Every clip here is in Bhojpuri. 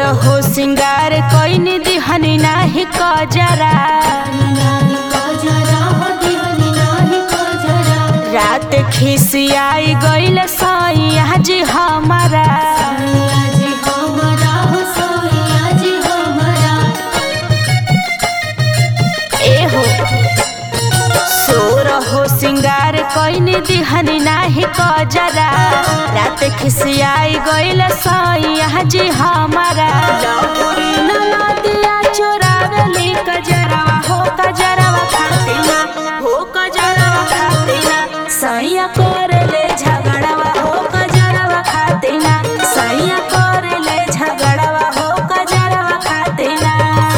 हो सिंगार कोइनी दिहनी नाही कजरा रात खिसियाई गइल सैया जी हमारा ए हो सोर हो सिंगार कोइनी दिहनी नाही कजरा रात खिसियाई गइल सैया जी हमारा लहुरी ननदिया चोरावली कजरवा हो कजरवा खातिना हो कजरवा खातिना सैया करले झगड़वा हो कजरवा खातिना सैया करले झगड़वा हो कजरवा खातिना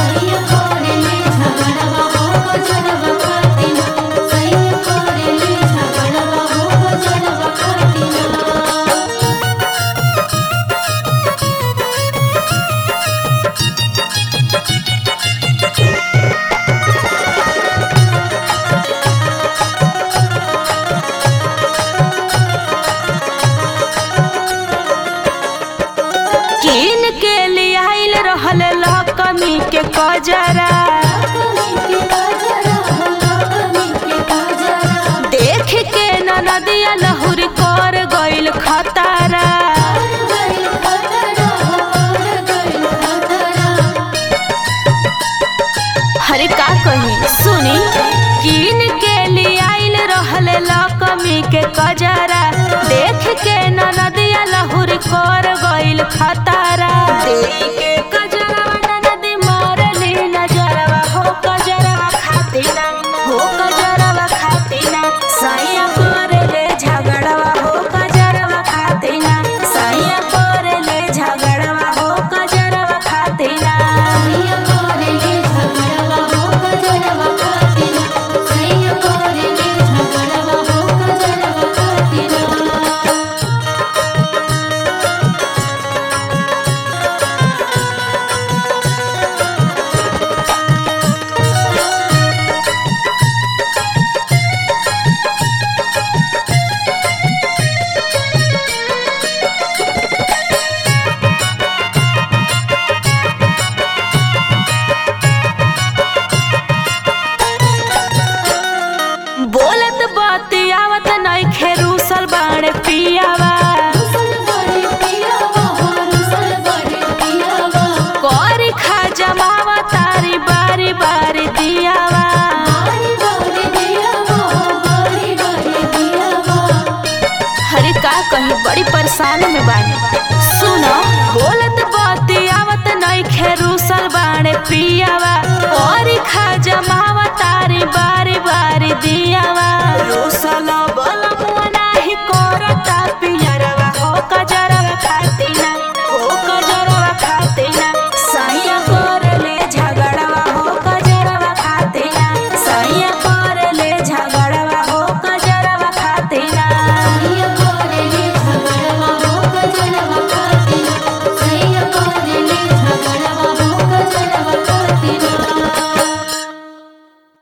किन के लियाइल रहल लकमी के कजरा देख के ननदिया लहुर कर गइल खतारा हरे का कही सुनी किन के लियाइल रहल लकमी के कजरा देख के ननदिया लहुर कर गइल खतारा देई के कजरवा ननदी मारली नजरवा हो कजरवा खातिना हो कजरवा खातिना सैया करले झगड़वा हो कजरवा खातिना सैया करले झगड़वा हो कजरवा खातिना बोलत बतियावत नइखे रूसल बाड़े पियावा करी खा जमावा तारी बारी बारी दियावा हरे का कहीं बड़ी परेशान में बानी सुनो बोलत बतियावत नइखे रूसल बाड़े पियावा